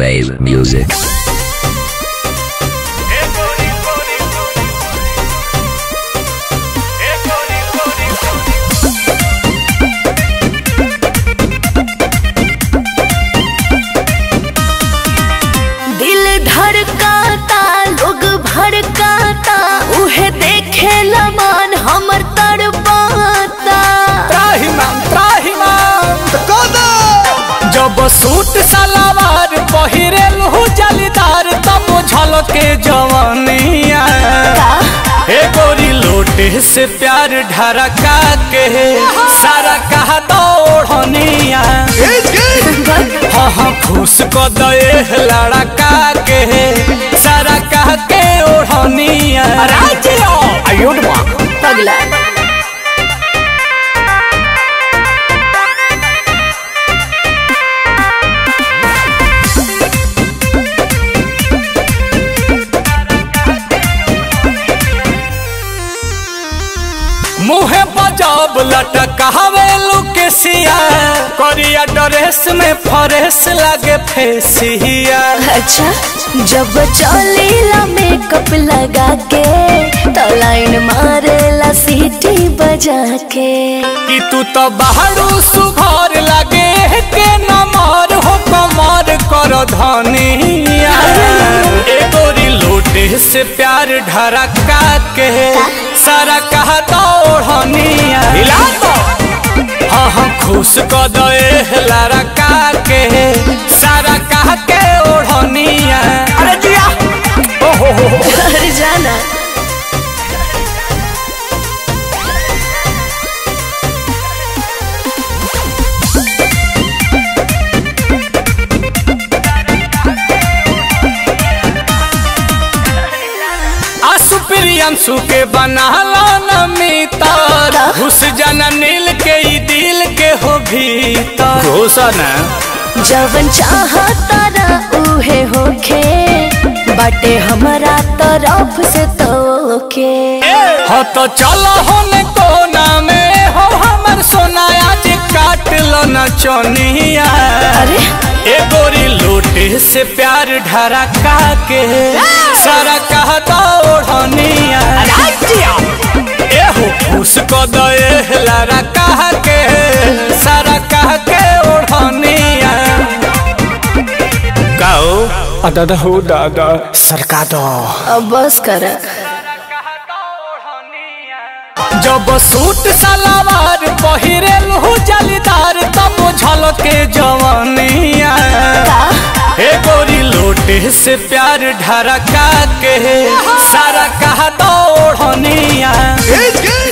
Wave music. दिल धड़काता लोग भड़काता उहे देखे मन हमर तड़पाता त्राहिमाम त्राहिमाम जब सूट सलवार पहिरेल हो जलीदार तब झलके जवानिया हे गोरी लोटे से प्यार ढरका के सारा कहा दौड़निया हाँ हाँ खुश को दे लड़का के सारा कह के ओढ़निया आयुर्मा पगला मुहे बजाब लटकावे लुकेसिया करिया ड्रेस में फरेस लगे फेसिया अच्छा जब चलीला मेकअप लगा के तो लाइन मारेला सीटी बजा के कि तू तो बाहरू सुघर लगे के नमर हो कमर कर धनिया ए गोरी लोटे से प्यार ढरका के सारा कहा दौड़निया हिला तो हाँ हाँ खुश क दे लड़का के सारा कह के ओढ़निया अरे जिया ओहो हो हो अरे जाना आसु प्रियंसु के बनाला नमितर घुस जाना नील के ई दिल के हो भीतर घोषणा जवन चाहता ना उहे होखे बाटे हमारा तरफ से तोके हो तो चलो होने कोना में हो हमर सोना आज काट लो न चोनिया अरे ए गोरी लोटे से प्यार ढरका के सारा कहता ओढ़निया ए हो खुश को दे लारा कह के सारा कह के ओढ़निया गाओ दादा हो दादा सरका दो अब बस कर जब सूट सलवार पहिरेल हो जलीदार तब झलके जवानिया हे गोरी लोटे से प्यार ढरका के सारा कहा दौड़निया